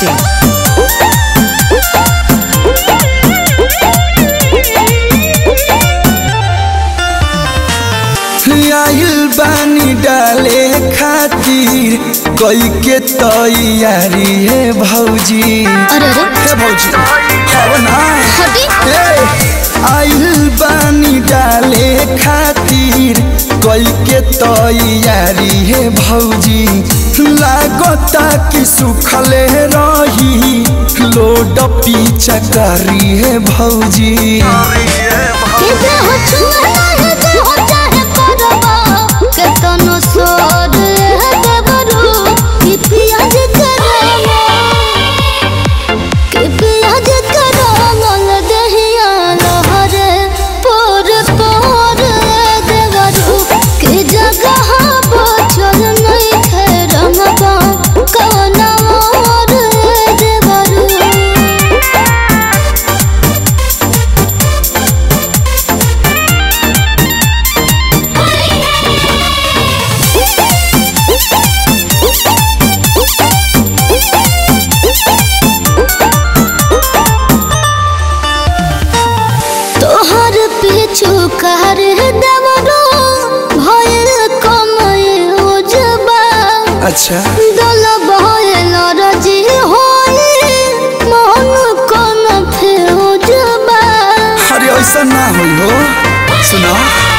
masti.in. आइल बानी डाले खातिर कई के तैयारी है भौजी अरे अरे हे भौजी अब ना हटी ए, आइल बानी डाले खातिर कई के तैयारी है भौजी लागता कि सुखले रही लोड पीछा करी है भौजी के हो छुआ है के हो चाहे परवा के तनो सोर है देवरू कि पियाज करवा कि पियाज करवा दहिया लहरे पोर पोर देवरू कि जगह बचल नहीं खेरंगवा कवना और देवरू तोहर पीछू कर देवरो भयल कमय उजबा अच्छा दल भयल रजी होई मन कोन फेउजबा अरे ऐसा ना होई हो सुनो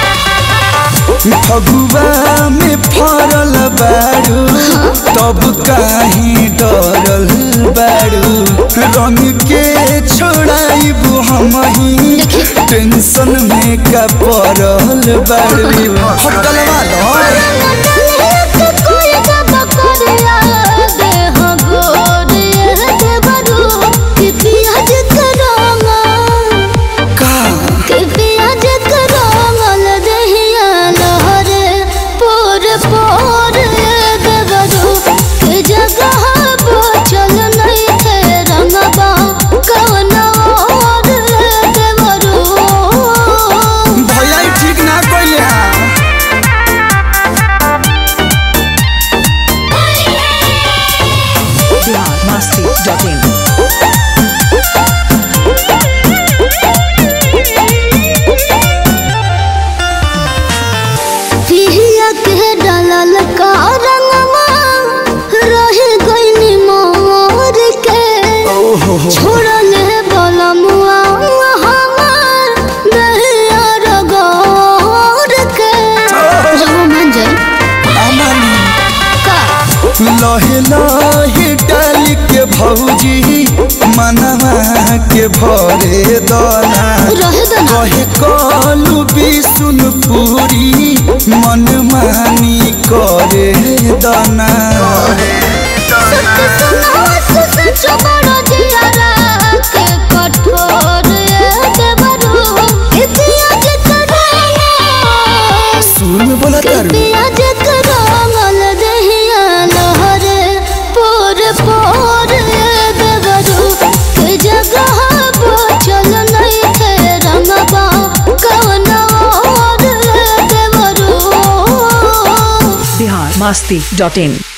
फगुआ में फरल बारू तब काहे डरल बारू रंग के छोड़ाइबू हम ही टेंशन में का पड़ल बारू होटल वाला कोई जब करिया देह गोरिया देवरो कि पियाज करोगा का के पियाज करमल दहिया लहरे पोर पोर देवरू के जगह बचल नहीं थे रंगबा कवन और देवरू भैया ई ठीक ना कइले हां Bihar masti.in. पिहिया के डालल का रंगवा रह गइनी मोर के ओहो हो छोड़ले बलमुआ हमार दहिया रगोर के जब मन जाई अमन का लहे लहे डाल के भौजी मनवा के भरे दना रह दना कहे कलू बिसुन पूरी मन मानी करे दना सत्य सुनास सच बड़ जियारा के कठोर देवरू इतिहास कराया सुन बोला तारू पियाज करमल दहिया लहरे पोर पोर देवरू के जगह बचल नहीं थे रंगबा कवन और देवरू Bihar masti.in.